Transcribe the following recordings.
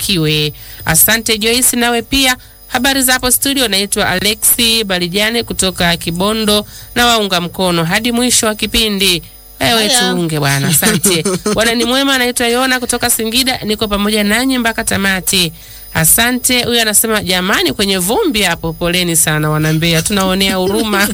ubarikiwe. Asante Joyce, nawe pia habari za hapo studio. Naitwa Alexi Balijane kutoka Kibondo na waunga mkono hadi mwisho wa kipindi. Ewe Haya. tuunge bwana, asante bwana. Ni mwema, anaitwa Yona kutoka Singida, niko pamoja nanyi mpaka tamati. Asante. Huyu anasema jamani, kwenye vumbi hapo, poleni sana wanambea, tunaonea huruma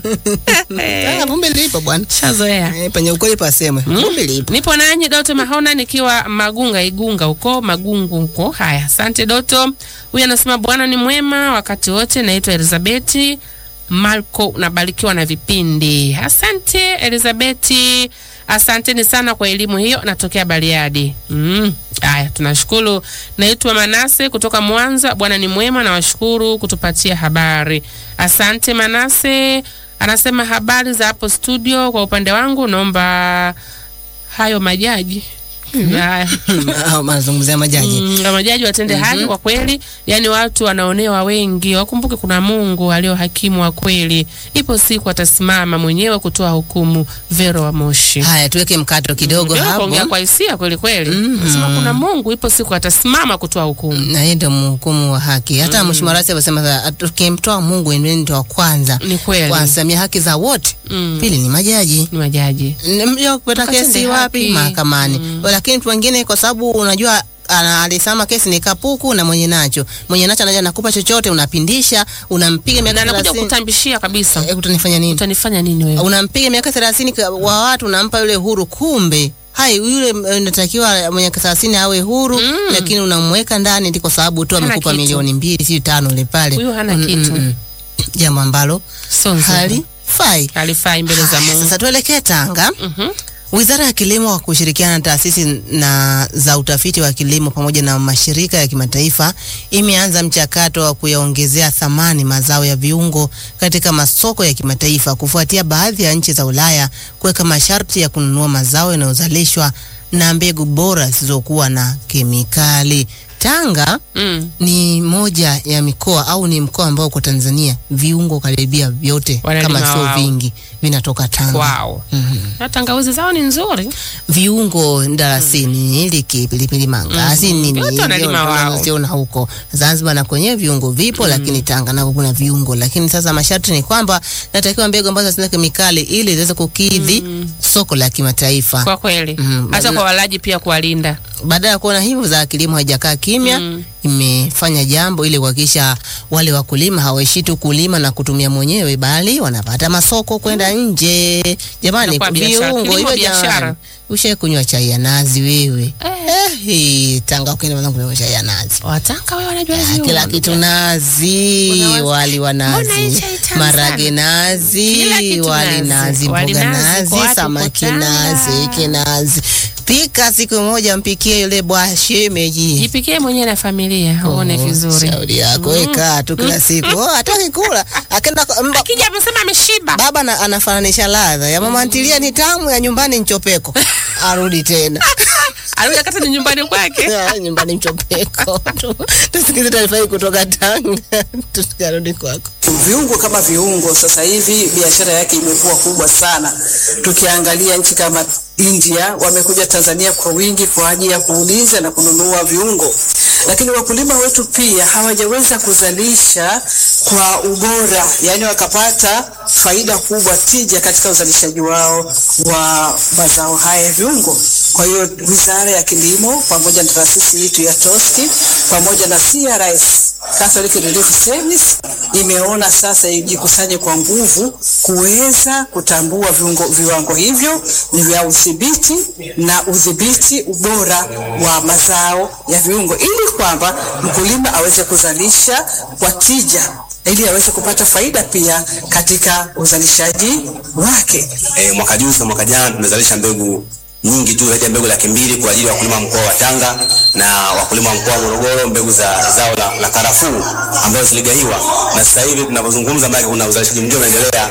Ah, vumbi lipo bwana. shazoea. Eh, penye ukweli pasemwe. Vumbi lipo. Nipo nanyi Doto Mahona nikiwa Magunga Igunga huko Magungu huko. Haya, asante Doto. Huyu anasema Bwana ni mwema wakati wote. Naitwa Elizabeti Marco, nabarikiwa na vipindi. Asante Elizabeti, asanteni sana kwa elimu hiyo. Natokea Bariadi. Mm. Haya, tunashukuru. Naitwa Manase kutoka Mwanza. Bwana ni mwema, nawashukuru kutupatia habari. Asante Manase. Anasema habari za hapo studio. Kwa upande wangu naomba hayo majaji Haya. Ah, Mazungumzia majaji. Mm, na majaji watende haki kwa kweli, yaani watu wanaonewa wengi. Wakumbuke kuna Mungu alio hakimu wa kweli, ipo siku atasimama mwenyewe kutoa hukumu. Vero wa Moshi Haya, tuweke mkato kidogo Ndio kaongea hapo. kwa hisia kweli kweli, nasema kuna Mungu, ipo siku atasimama kutoa hukumu. na yeye ndio mhukumu wa haki. Hata Mheshimiwa Rais alisema sasa, tukimtoa Mungu ndiye ndio wa kwanza Ni kweli. kuwasamia haki za wote. Mm. Pili ni majaji Ni majaji mja kupata Wakatende kesi wapi? haki. Mahakamani. Lakini mtu wengine kwa sababu unajua ana- alisema kesi ni kapuku na mwenye nacho mwenye nacho anaja nakupa chochote, unapindisha, unampiga na miaka anakuja 30. kutambishia kabisa, Eh, utanifanya nini? utanifanya nini wewe? Unampiga miaka 30 ka- wa watu, unampa yule huru, kumbe hai yule eh, unatakiwa mwenye miaka 30 awe huru, lakini unamweka ndani ndi kwa sababu tu Hana amekupa kitu. milioni mbili si tano ile pale. Huyu hana Mm, kitu. mm, mm. Jambo ambalo Sio nzuri. halifai. halifai mbele za Haya, Mungu. Sasa tuelekee Tanga. Mhm. Wizara ya Kilimo kwa kushirikiana na taasisi na za utafiti wa kilimo pamoja na mashirika ya kimataifa imeanza mchakato wa kuyaongezea thamani mazao ya viungo katika masoko ya kimataifa kufuatia baadhi ya nchi za Ulaya kuweka masharti ya kununua mazao yanayozalishwa na mbegu bora zisizokuwa na kemikali. Tanga Mm. ni moja ya mikoa au ni mkoa ambao kwa Tanzania viungo karibia vyote Wanalima kama sio wao. vingi vinatoka Tanga. Wow. Mhm Na tangawizi zao ni nzuri. viungo ndalasini iliki pilipili mangasi Mhm. nini Yote wanalima wao. unaziona huko Zanzibar na kwenye viungo vipo lakini Tanga nako kuna viungo lakini sasa masharti ni kwamba natakiwa mbegu ambazo hazina kemikali ili ziweze kukidhi soko la kimataifa Kwa kweli. Mhm. Hata Badala- kwa walaji pia kuwalinda. baada ya kuona hivyo za kilimo haijakaa kimya Mm. imefanya jambo ili kuhakikisha wale wakulima hawaishi tu kulima na kutumia mwenyewe bali wanapata masoko kwenda nje jamani Inakuwa biashara. viungo Kilimo hivyo biashara. jamani ushae kunywa chai ya nazi wewe Eh. Eh, Tanga ukienda kwanza kunywa chai ya nazi Watanga wewe wanajua Ah, viungo. kila kitu nazi, Unawaza- wali wa Mbona hii nazi, chai tamu marage sana? nazi, Kila kitu wali nazi. nazi, Wali mboga nazi, nazi, kwa watu samaki kutanga. nazi, iki nazi. Pika siku moja, mpikie yule bwa shemeji. Jipikie mwenyewe na familia uone Oh, vizuri. Shauri yako weka tu kila siku. Oh, hataki kula. Akaenda kwa- mba- Akija amesema ameshiba. baba na, anafananisha ladha ya mama ntilia ni tamu, ya nyumbani nchopeko. Arudi tena. Arudi akata ni nyumbani kwake. Ya, nyumbani mchopeko. Tu- Tusikize taarifa hii kutoka Tanga. Tusikarudi kwako. Viungo kama viungo, sasa hivi biashara yake imekuwa kubwa sana. Tukiangalia nchi kama India wamekuja Tanzania kwa wingi kwa ajili ya kuuliza na kununua viungo, lakini wakulima wetu pia hawajaweza kuzalisha kwa ubora, yaani wakapata faida kubwa, tija katika uzalishaji wao wa mazao haya ya viungo. Kwa hiyo Wizara ya Kilimo pamoja na taasisi yetu ya TOSCI pamoja na CRS Catholic Relief Service imeona sasa ijikusanye kwa nguvu kuweza kutambua viungo, viwango hivyo ni vya udhibiti na udhibiti ubora wa mazao ya viungo ili kwamba mkulima aweze kuzalisha kwa tija ili aweze kupata faida pia katika uzalishaji wake. E, mwaka juzi na mwaka jana tumezalisha mbegu nyingi tu zaidi ya mbegu laki mbili kwa ajili ya wakulima wa mkoa wa Tanga na wakulima wa mkoa wa Morogoro, mbegu za zao la, la karafuu ambazo ziligawiwa, na sasa hivi tunavyozungumza, maana kuna uzalishaji mwingine unaendelea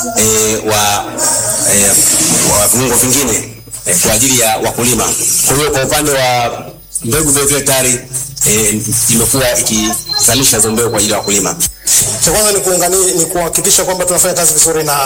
e, wa, e, wa viungo vingine e, kwa ajili ya wakulima. Kwa hiyo kwa upande wa mbegu vile vile tayari e, imekuwa ikizalisha hizo mbegu kwa ajili ya wakulima. Cha kwanza ni kuungani, ni kuhakikisha kwamba tunafanya kazi vizuri na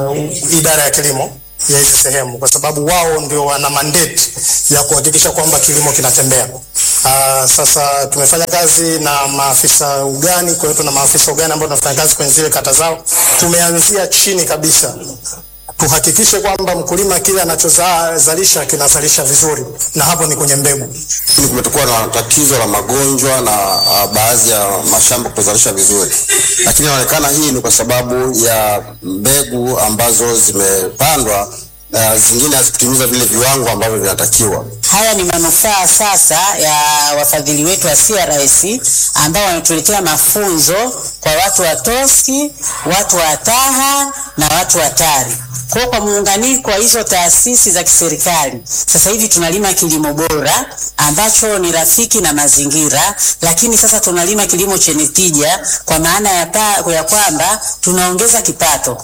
idara ya kilimo ya hizi sehemu, kwa sababu wao ndio wana mandate ya kuhakikisha kwamba kilimo kinatembea. Uh, sasa tumefanya kazi na maafisa ugani, kwa hiyo tuna maafisa ugani ambao tunafanya kazi kwenye zile kata zao. Tumeanzia chini kabisa tuhakikishe kwamba mkulima kile anachozalisha kinazalisha vizuri, na hapo ni kwenye mbegu. Lakini kumetokuwa na tatizo la magonjwa na uh, baadhi ya mashamba kutozalisha vizuri, lakini inaonekana hii ni kwa sababu ya mbegu ambazo zimepandwa uh, zingine hazikutimiza vile viwango ambavyo vinatakiwa. Haya ni manufaa sasa ya wafadhili wetu wa CRS ambao wanatuletea mafunzo kwa watu wa TOSCI, watu wa TAHA na watu wa TARI. Kwa kwa muunganiko wa hizo taasisi za kiserikali, sasa hivi tunalima kilimo bora ambacho ni rafiki na mazingira, lakini sasa tunalima kilimo chenye tija kwa maana ya, pa, ya kwamba tunaongeza kipato.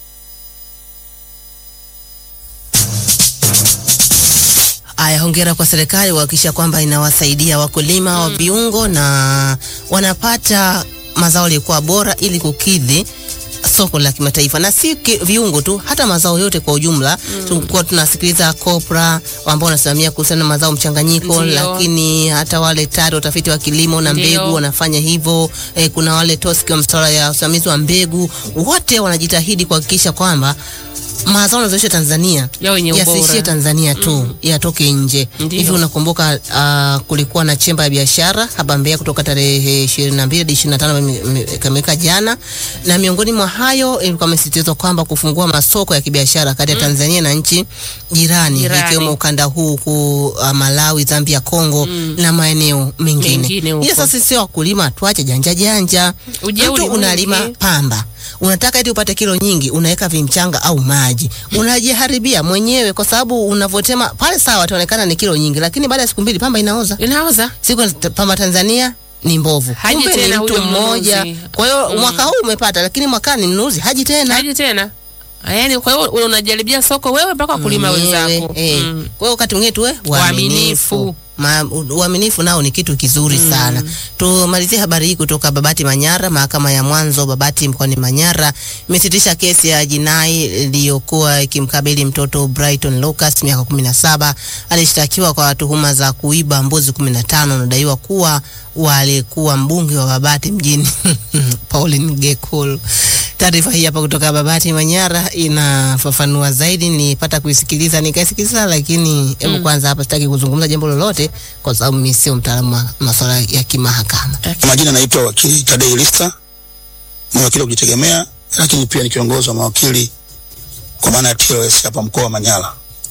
Aya, hongera kwa serikali kuhakikisha kwamba inawasaidia wakulima wa viungo na wanapata mazao yaliyokuwa bora ili kukidhi soko la kimataifa na si ki, viungo tu, hata mazao yote kwa ujumla. Mm. Tulikuwa tunasikiliza COPRA ambao wanasimamia kuhusiana na mazao mchanganyiko, Ndiyo. lakini hata wale TARI watafiti wa kilimo na Ndiyo. mbegu wanafanya hivyo. E, kuna wale TOSCI wa masuala ya usimamizi wa mbegu, wote wanajitahidi kuhakikisha kwamba mazao yanazalishwa Tanzania Yawe yenye ubora. yasiishie Tanzania tu yatoke nje. Ndiyo. Hivi unakumbuka uh, kulikuwa na chemba ya biashara hapa Mbeya kutoka tarehe 22 hadi 25 ikamilika jana, na miongoni mwa hayo ilikuwa imesisitizwa kwamba kufungua masoko ya kibiashara kati ya Tanzania na nchi jirani Jirani. ikiwemo ukanda huu ku uh, Malawi, Zambia, Kongo na maeneo mengine. Mengine huko. Ila sasa sisi wakulima tuache janja janja. Ujeuri Mtu unalima mwingi. pamba unataka eti upate kilo nyingi, unaweka vimchanga au maji, unajiharibia mwenyewe, kwa sababu unavotema pale. Sawa, itaonekana ni kilo nyingi, lakini baada ya siku mbili pamba inaoza. Inaoza. Siku ya pamba Tanzania ni mbovu, Haji kumbe ni tena mtu huyo mmoja. mnunuzi. Kwa hiyo mwaka huu umepata, lakini mwakani mnunuzi haji tena. Haji tena. Yaani kwa hiyo unajaribia soko wewe mpaka wakulima Mwenyewe, wenzako. eh. Mm. Kwa hiyo wakati mwingine tuwe Waaminifu. waaminifu. Ma- Uaminifu nao ni kitu kizuri sana. Tumalizie habari hii kutoka Babati Manyara. Mahakama ya mwanzo Babati mkoani Manyara imesitisha kesi ya jinai iliyokuwa ikimkabili mtoto Brighton Lucas miaka kumi na saba. Alishtakiwa kwa tuhuma za kuiba mbuzi kumi na tano. Anadaiwa kuwa walikuwa mbunge wa Babati mjini Pauline Gekul. Taarifa hii hapa kutoka Babati Manyara inafafanua zaidi. Nilipata kuisikiliza nikaisikiliza, lakini hebu kwanza hapa sitaki kuzungumza jambo lolote kwa sababu mimi sio mtaalamu wa masuala ya kimahakama. Kwa majina naitwa wakili Tadei Lista, ni wakili wa kujitegemea, lakini pia ni kiongozi wa mawakili kwa maana ya TLS hapa mkoa wa Manyara.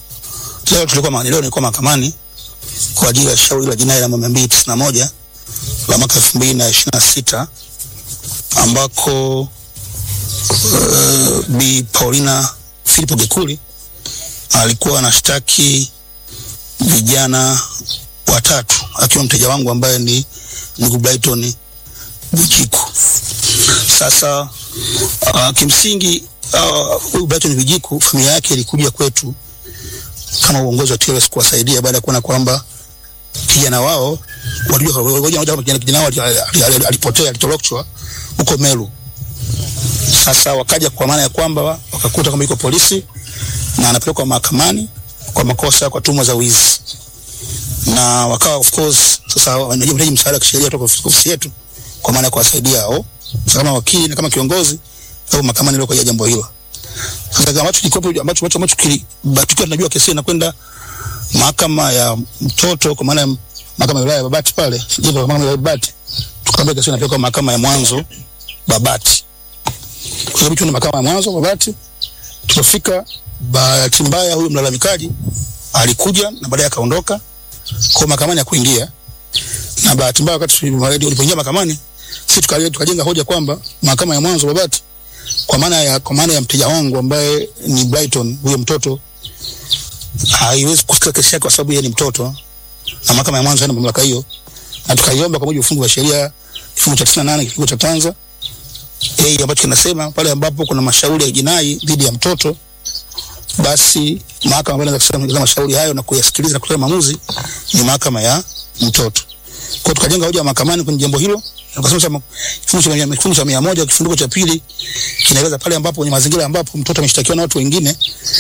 Leo tulikuwa ma- leo nilikuwa mahakamani kwa ajili ya shauri la jinai namba 291 la mwaka 2026 ambako uh, Bi Paulina Filipo Gekuli alikuwa anashtaki vijana watatu akiwa mteja wangu ambaye ni ndugu Brighton Bujiku. Sasa uh, kimsingi ah, huyu uh, Brighton Bujiku familia yake ilikuja kwetu kama uongozi wa TLS kuwasaidia baada ya kuona kwamba kijana wao walijua walijua moja kijana kijana wao ali- ali- ali- alipotea alitoroshwa huko Meru. Sasa wakaja kwa maana ya kwamba wakakuta kama yuko polisi na anapelekwa mahakamani kwa makosa kwa tuhuma za wizi na wakawa of course sasa wanahitaji msaada wa kisheria kutoka ofisi ofisi yetu kwa maana ya kuwasaidia hao sasa kama wakili na kama kiongozi au mahakamani leo kwa ajili ya jambo hilo. Sasa kama ambacho kilikuwa ambacho ambacho ambacho kili ba- tukiwa tunajua kesi inakwenda mahakama ya mtoto kwa maana ya mahakama ya wilaya ya Babati pale, jimbo la mahakama ya Babati, tukaambia kesi inapelekwa mahakama ya mwanzo Babati. Kwa sababu tuna mahakama ya mwanzo Babati, tulifika bahati mbaya huyu mlalamikaji alikuja na baadaye akaondoka kwa mahakamani ya kuingia na bahati mbaya wakati tulipo- ulipoingia mahakamani sisi tukaje- tukajenga hoja kwamba mahakama ya mwanzo Babati kwa maana ya kwa maana ya mteja wangu ambaye ni Brighton huyo mtoto haiwezi kusikia kesi yake kwa sababu yeye ni mtoto na mahakama ya mwanzo haina mamlaka hiyo na tukaiomba kwa mujibu wa fungu la sheria kifungu cha 98 kifungu cha kwanza eh ambacho kinasema pale ambapo kuna mashauri ya jinai dhidi ya mtoto basi mahakama ambayo inaweza kusema mashauri hayo na kuyasikiliza na kutoa maamuzi ni mahakama ya mtoto. Kwa hiyo tukajenga hoja mahakamani kwenye jambo hilo, na tukasema sasa kifungu cha mia- kifungu cha mia moja kifungu cha pili kinaeleza pale ambapo kwenye mazingira ambapo mtoto ameshtakiwa na watu wengine,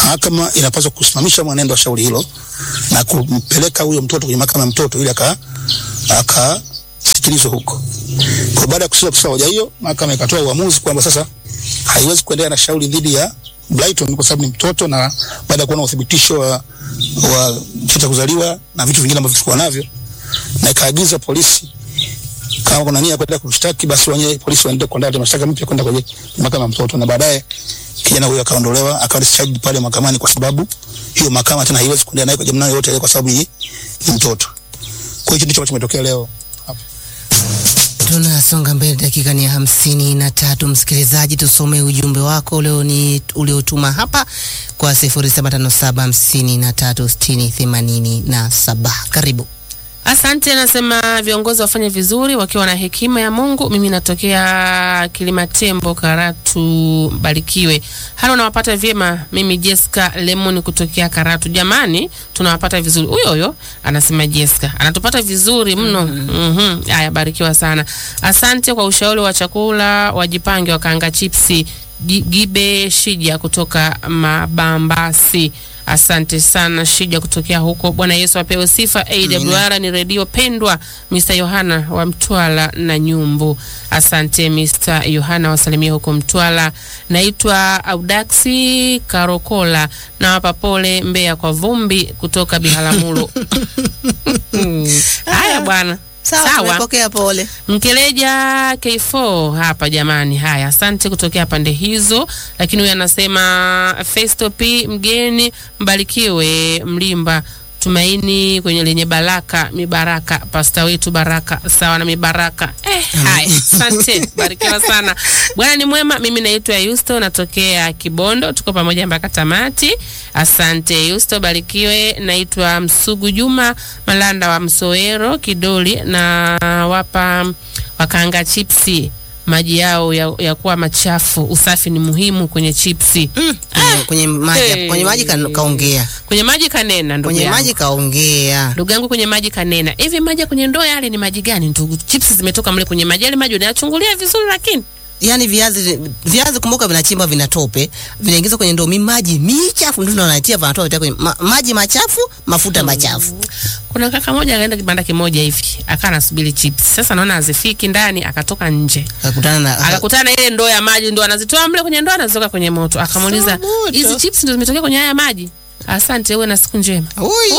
mahakama inapaswa kusimamisha mwenendo wa shauri hilo na kumpeleka huyo mtoto kwenye mahakama ya mtoto ili aka akasikilizwe huko. Kwa baada ya kusikia kusikia hoja hiyo, mahakama ikatoa uamuzi kwamba sasa haiwezi kuendelea na shauri dhidi ya Brighton kwa sababu ni mtoto, na baada ya kuona uthibitisho wa, wa cheti cha kuzaliwa na vitu vingine ambavyo tulikuwa navyo, na ikaagiza polisi kama kuna nia ya kuendelea kumshtaki basi wenyewe polisi waendelee kuandaa mashtaka mpya kwenda kwenye mahakama ya mtoto, na baadaye kijana huyo akaondolewa akawa discharged pale mahakamani kwa sababu hiyo mahakama tena haiwezi kuendelea naye kwa jamii yoyote ile kwa sababu ni, ni mtoto. Kwa hiyo ndicho ambacho kimetokea leo hapa. Tunasonga mbele, dakika ni ya hamsini na tatu. Msikilizaji, tusome ujumbe wako leo ni uliotuma hapa kwa sifuri saba tano saba hamsini na tatu sitini themanini na saba. Karibu. Asante, nasema viongozi wafanye vizuri wakiwa na hekima ya Mungu. Mimi natokea Kilima Tembo, Karatu, Barikiwe. Halo, nawapata vyema. Mimi Jessica Lemon kutokea Karatu. Jamani, tunawapata vizuri. Huyo huyo anasema Jessica anatupata vizuri mno. Mhm, haya, barikiwa sana. Asante kwa ushauri wa chakula, wajipange wakaanga chipsi. Gi- Gibe Shija kutoka Mabambasi. Asante sana Shija kutokea huko. Bwana Yesu apewe sifa. AWR ni redio pendwa. Mr. Yohana wa Mtwala na Nyumbu. Asante Mr. Yohana, wasalimia huko Mtwala. Naitwa Audaxi Karokola, nawapa pole Mbeya kwa vumbi kutoka Biharamulo. Mm. Haya bwana, Sawa, tumepokea pole. Mkeleja K4 hapa jamani. Haya, asante kutokea pande hizo. Lakini huyu anasema Festo P mgeni mbarikiwe Mlimba tumaini kwenye lenye baraka mibaraka pasta wetu baraka sawa na mibaraka eh, haya asante barikiwa sana bwana ni mwema mimi naitwa Yusto natokea Kibondo tuko pamoja mpaka tamati asante Yusto barikiwe naitwa Msugu Juma Malanda wa Msoero Kidoli na wapa wakaanga chipsi maji yao ya, ya kuwa machafu usafi ni muhimu kwenye chipsi Kwenye- Kwenye maji, Hey. kwenye maji ka- kaongea, kwenye maji kanena ndugu kwenye yangu. maji kaongea. ndugu yangu kwenye maji kanena hivi maji ya kwenye ndoo yale ni maji gani ndugu chips zimetoka mle kwenye maji yale maji unayachungulia vizuri lakini Yaani viazi viazi kumbuka vinachimba vinatope, vinaingizwa kwenye ndoo, mi maji michafu ndio wanatia vanatoa vitia kwenye ma, maji machafu, mafuta machafu. kuna kaka moja akaenda kibanda kimoja hivi akawa anasubiri chips sasa naona hazifiki ndani akatoka nje Akakutana na akakutana na ile ndoo ya maji ndo anazitoa mle kwenye ndoo anaziweka kwenye moto akamuuliza Sio moto. hizi chips ndo zimetokea kwenye haya maji asante uwe na siku njema Huyo.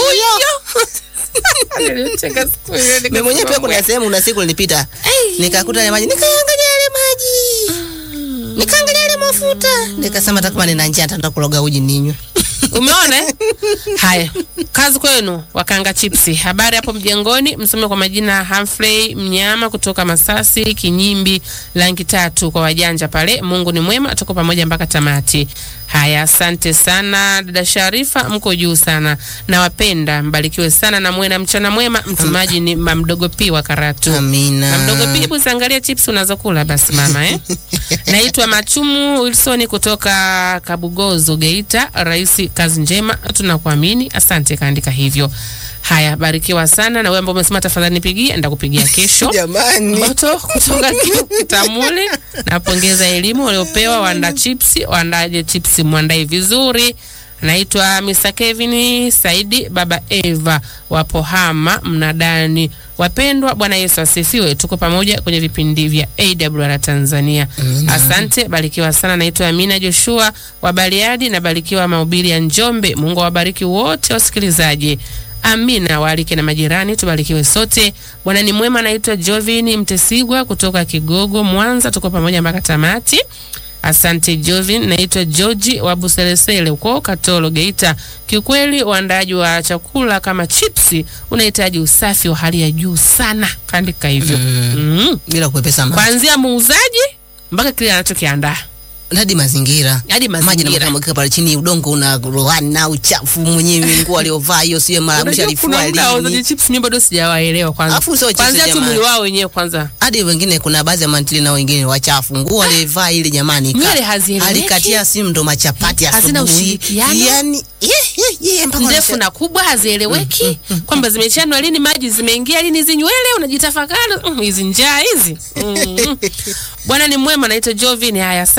Nilicheka siku hiyo, Mimi mwenyewe pia kuna sehemu una siku nilipita nikakuta yale maji nikaangalia yale maji nikaangalia yale mafuta nikasema hata kama nina njaa nitaenda kuloga uji ninywe. Umeona? eh? Haya, kazi kwenu wakanga chipsi. Habari hapo mjengoni, msome kwa majina Humphrey Mnyama kutoka Masasi, Kinyimbi, rangi tatu kwa wajanja pale. Mungu ni mwema, tuko pamoja mpaka tamati. Haya, asante sana dada Sharifa, mko juu sana. Nawapenda, mbarikiwe sana na muwe na mchana mwema. Mtumaji ni mamdogo pi wa Karatu. Amina. Mamdogo pi, hebu ziangalie chips unazokula basi mama eh. Naitwa Machumu Wilson kutoka Kabugozo Geita. Rais, kazi njema, tunakuamini. Asante, kaandika hivyo. Haya, barikiwa sana na wewe ambao umesema tafadhali nipigie, ndakupigia kesho. Jamani. Moto kutoka Kitamuli. Napongeza elimu waliopewa waanda chipsi, waandaje chipsi, mwandae vizuri. Naitwa Mr. Kevin Saidi Baba Eva wa Pohama mnadani. Wapendwa, Bwana Yesu asifiwe. Tuko pamoja kwenye vipindi vya AWR Tanzania. Asante, barikiwa sana. Naitwa Amina Joshua wa Bariadi na barikiwa mahubiri ya Njombe. Mungu awabariki wote wasikilizaji. Amina, waalike na majirani, tubarikiwe sote. Bwana ni mwema. Naitwa Jovin Mtesigwa kutoka Kigogo, Mwanza. Tuko pamoja mpaka tamati. Asante Jovin. Naitwa George wa Buselesele huko Katoro, Geita. Kiukweli uandaaji wa chakula kama chipsi unahitaji usafi wa hali ya juu sana, kaandika hivyo mm. Bila kuepesa maji. Kuanzia muuzaji mpaka kile anachokiandaa Hadi mazingira. hadi Maji mazingira. yanamwagika pale chini, udongo una rohani na uchafu mwenyewe, nguo aliovaa hiyo sio mara mwisho Unajua kuna alifua muda wauzaji lini. chips mimi bado sijawaelewa kwanza. Alafu sio chips Kwanzia tu jamani. mwili wao wenyewe kwanza. Hadi wengine kuna baadhi ya mantili na wengine wachafu, nguo alivaa ile jamani, ka- Nywele hazieleweki. alikatia simu ndo machapati Hazina asubuhi. ushirikiano. Yani ye ye ye mpaka ndefu wanasema- na kubwa hazieleweki kwamba zimechanwa lini, maji zimeingia lini, hizi nywele unajitafakari mm, hizi njaa hizi mm. Bwana ni mwema, naitwa Jovin. Haya, asante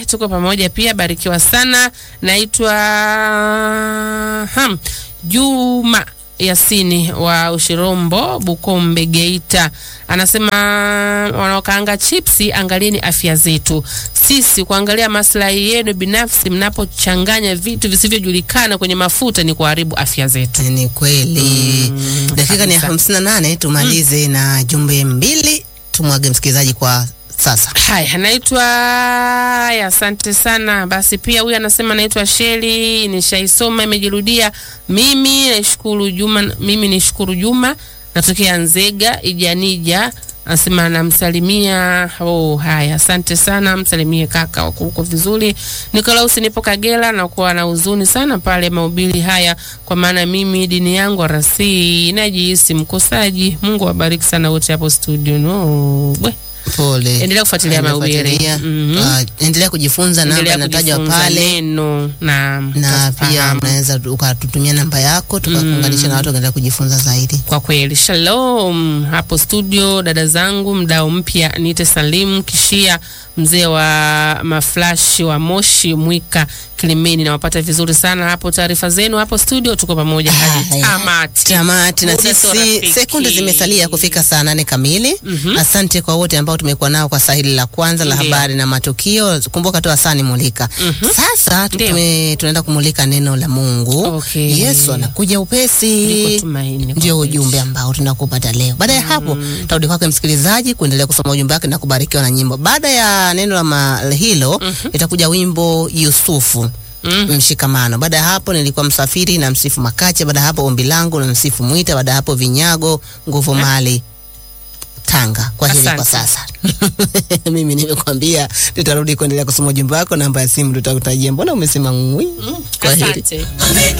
tuko pamoja pia, barikiwa sana. Naitwa ham Juma Yasini wa Ushirombo, Bukombe, Geita, anasema wanaokaanga chipsi, angalieni afya zetu. Sisi kuangalia maslahi yenu binafsi, mnapochanganya vitu visivyojulikana kwenye mafuta ni kuharibu afya zetu. Ni kweli. Dakika ni kabisa. hamsini na nane tumalize na jumbe mbili tumwage msikilizaji kwa sasa. Haya, naitwa haya, asante sana. Basi pia huyu anasema naitwa Sheli, nishaisoma imejirudia. Mimi naishukuru Juma, mimi nishukuru Juma, natokea Nzega Ijanija. Anasema namsalimia. Oh, haya, asante sana, msalimie kaka wako huko vizuri. Nikolausi, nipo Kagera na kuwa na huzuni sana pale mahubiri haya, kwa maana mimi dini yangu arasi najihisi mkosaji. Mungu awabariki sana wote hapo studio. No, bwe. Pole. Endelea kufuatilia mahubiri. Endelea Mhm. Ah, endelea kujifunza, namba Endelea inatajwa kujifunza pale neno na na pia utafahamu. unaweza ukatutumia namba yako tukakuunganisha na watu wakaendelea kujifunza zaidi. Kwa kweli, shalom hapo studio, dada zangu, mdao mpya niite Salim Kishia, mzee wa maflashi wa Moshi Mwika Kilimeni, nawapata vizuri sana hapo. Taarifa zenu hapo studio, tuko pamoja hadi Haya. tamati. Tamati na Muda sio sisi rafiki. sekunde zimesalia kufika saa nane kamili. Asante kwa wote ambao tumekuwa nao kwa saa hili la kwanza la Ndio. habari na matukio. Kumbuka tu asani mulika. Sasa Ndio. tume, tunaenda kumulika neno la Mungu. Okay. Yesu anakuja upesi. Liko tumaini kwa Ndio kweli. ujumbe ambao tunakupata leo. Baada ya hapo tarudi kwake msikilizaji kuendelea kusoma ujumbe wake na kubarikiwa na nyimbo. Baada ya neno la ma- hilo itakuja wimbo Yusufu mshikamano. Baada ya hapo nilikuwa msafiri na msifu Makache. Baada ya hapo ombi langu na msifu Mwita. Baada ya hapo vinyago nguvu mali Tanga. Kwa hili kwa Asante. sasa mimi nimekwambia tutarudi kuendelea kusoma ujumbe wako. Namba ya simu tutakutajia. Mbona umesema ngwi? Kwa hili Asante.